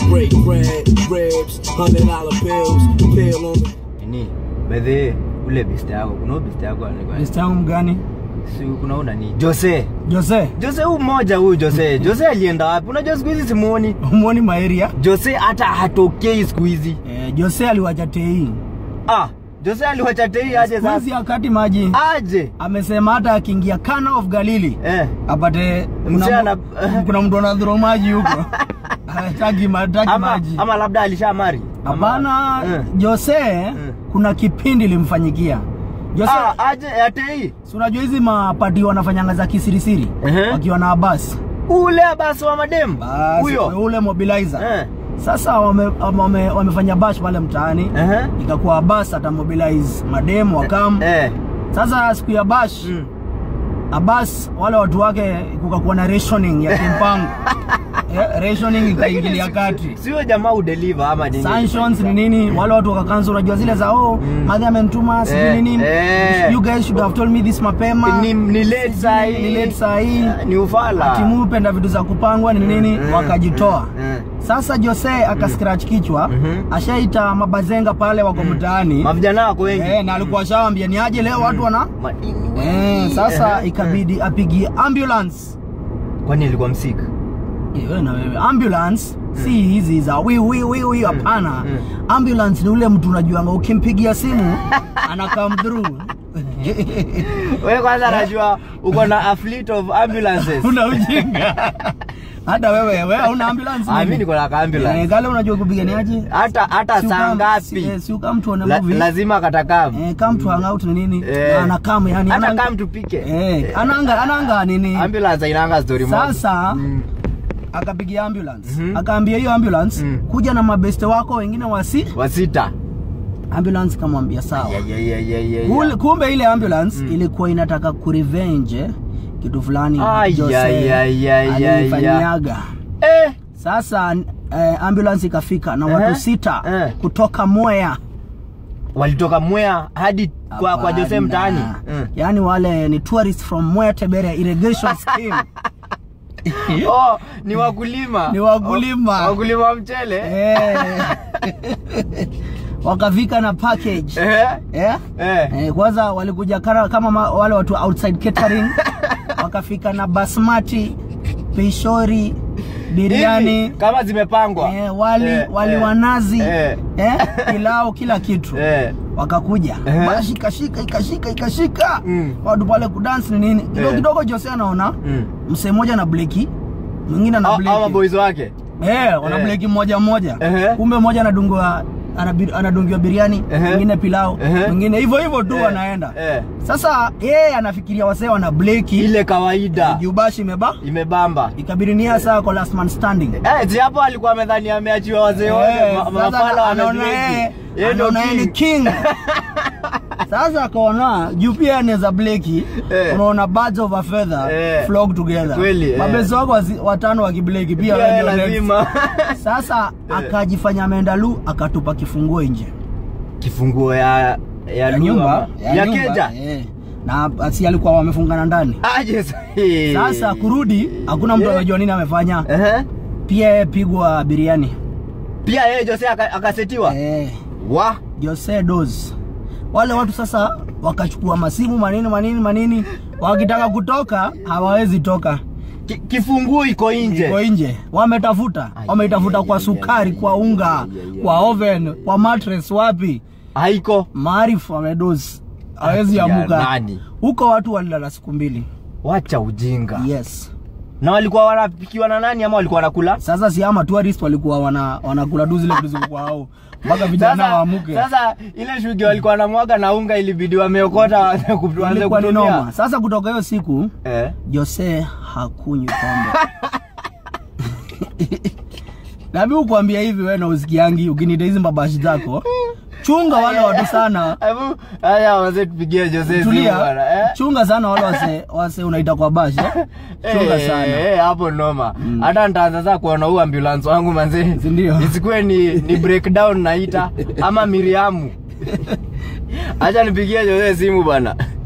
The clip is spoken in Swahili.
break bread, ribs, hundred dollar bills, pill on the Nini? By the way, ule best yako, kuna huyu best yako anaitwa Best yangu mgani? si kuna huyu nani? Jose. Jose. Jose huyu mmoja huyu Jose. Jose alienda wapi? Unajua siku hizi simuoni. Umuoni maeria? Jose hata hatokei siku hizi. Eh, Jose aliwacha tei. Ah, Jose aliwacha tei aje Siku hizi sasa. akati maji. Aje. Amesema hata akiingia Kana of Galili Eh. apate Mzee kuna, ana- kuna mtu anadhuru maji huko. Hataki hataki Ama, maji. ama labda alishamari. Hapana, Eh. Jose kuna kipindi limfanyikia. Jose, Ah, aje ya tei. si unajua hizi mapati wanafanyanga za kisirisiri Ehe. wakiwa na Abbas. Ule basi wa madem. Basi Huyo. ule mobilizer. Eh. Sasa wame, wame, wamefanya bash pale mtaani. Ehe. Ikakuwa Abbas atamobilize mademu wakam. Eh. Sasa siku ya bash Mm. Abbas wale watu wake kukakuwa na rationing ya kimpango. eh, rationing ikaingilia kati. Sio jamaa udeliver ama nini? Sanctions ni nini? Wale watu wakakanza, unajua zile za oh, Mm. madhi amenituma sijui Eh, nini. eh. You guys should have told me this mapema. Ni, ni late Sijui, saa hii. Ni late saa hii. Ni ufala. Timu penda vitu za kupangwa ni nini, Mm, wakajitoa. mm, mm. Sasa Jose akascratch kichwa, Mhm. ashaita mabazenga pale wako mtaani. Mavijana wako wengi. Eh, na alikuwa shawambia ni aje leo watu wana Madini Eh, wengi. sasa Eh, ikabidi apigie ambulance. eh. Kwani alikuwa msika? Eh, wewe na wewe ambulance si hizi za wi wi wi wi hapana. mm. Ambulance ni ule mtu unajuanga ukimpigia simu ana come through. Wewe kwanza najua uko na a fleet of ambulances. Una ujinga. Hata wewe wewe una ambulance Ah, nini? mimi niko na Eh, ambulance. gale unajua kupiganiaje? Hata hata Si saa ukam- ngapi? Eh, si ukam tuone La, movie. lazima katakamu. Eh, come to hang out ni nini? Eh. Na anakam yani Hata ananga- kama tupike. Eh, ananga ananga nini? Ambulance inaanga story moja. Sasa Mm. akapigia ambulance Mhm. akaambia hiyo ambulance Mm. kuja na mabeste wako wengine wasi Wasita. ambulance kamwambia sawa Ya, ya, ya, ya, ya, ya. Kule- kumbe ile ambulance Mm. ilikuwa inataka kurevenge kitu fulani Ay, Jose ya, ya, ya, ya, ya. alifanyaga Eh. sasa eh, ambulance ikafika na watu Eh, sita eh. kutoka Mwea Walitoka Mwea hadi kwa kwa Jose Hapana. mtaani. Mm. yaani wale ni tourists from Mwea Tebere irrigation scheme Oh, ni wakulima. Ni wakulima. Oh, Wakulima wa mchele. eh. wakafika na package Eh. eh? Eh. Eh, kwanza walikuja kara, kama ma, wale watu outside catering wakafika na basmati pishori biriani Hivi, kama zimepangwa. eh, wali Eh, wali eh, wa nazi eh. eh, pilau kila kitu Eh. wakakuja Eh. basi ikashika ikashika ikashika Mm. watu pale kudansi ni nini kidogo Eh. kidogo Jose anaona Mm. msee mmoja na bleki mwingine ana Au- bleki Au boys wake. Eh, wana Eh. bleki mmoja mmoja. Ehe. Kumbe mmoja anadungwa anabi- anadungiwa biriani, Ehe. mwingine pilau, Ehe. mwingine hivyo hivyo tu Eh, wanaenda. eh. Sasa yeye anafikiria wasee wana bleki Ile kawaida jubashi imeba imebamba. ikabidi ni yeye saa kwa last man standing. Eh, si hapo alikuwa amedhani ameachiwa wazee wote Eh, ma- sasa mafala anaona wamebleki. yeye- Yeye ndo anaona yeye ni king. king. Sasa akaona juu pia anaweza bleki, Eh. unaona birds of a feather Eh. flock together. Kweli, eh. Mabezi wako wasi- watano wakibleki pia Pia wewe yeye ndio next. lazima. Sasa akajifanya ameenda lu akatupa kifunguo nje Kifunguo ya ya, ya lugha nyumba ama- ya nyumba, keja. eh. na asi alikuwa wamefungana ndani. Aje sahi. Sasa kurudi hakuna mtu Eh. anajua nini amefanya. Ehe. Pia yeye pigwa biriani Pia yeye Jose aka- akasetiwa. eh, Wa. Jose Dos. Wale watu sasa wakachukua masimu manini manini manini, wakitaka kutoka hawawezi toka, Ki- Kifunguo iko nje. iko nje. Wametafuta, Ai, wametafuta ai, kwa ai, sukari, ai, kwa ai, unga, ai, ai, ai. kwa oven, kwa mattress, wapi Haiko. maarifu amedozi, hawezi Ati ya amuka nani? huko. Watu walilala siku mbili. Wacha ujinga. Yes. Na walikuwa wanapikiwa na nani ama walikuwa wanakula? Sasa si ama tourist walikuwa wana wanakula tu zile vitu zilikuwa hao mpaka vijana Sasa, waamuke. sasa ile shughuli walikuwa wanamwaga na unga ilibidi wameokota waanze kutu- waanze Ilikuwa ni kutumia. noma. Sasa kutoka hiyo siku Eh. Jose hakunywi pombe. Na mimi kuambia hivi wewe na usikiangi ukinita hizi mabashi zako. Chunga wale watu sana. Hebu haya wazee tupigie Jose simu Tulia. bwana. Eh. Chunga sana wale wase wase unaita kwa bashi. eh. Chunga Eh, sana. eh, hapo noma. Hata nitaanza sasa kuona huu ambulance wangu manze. Si ndio? Isikuwe ni ni breakdown naita ama Miriamu. Acha nipigie Jose simu bwana.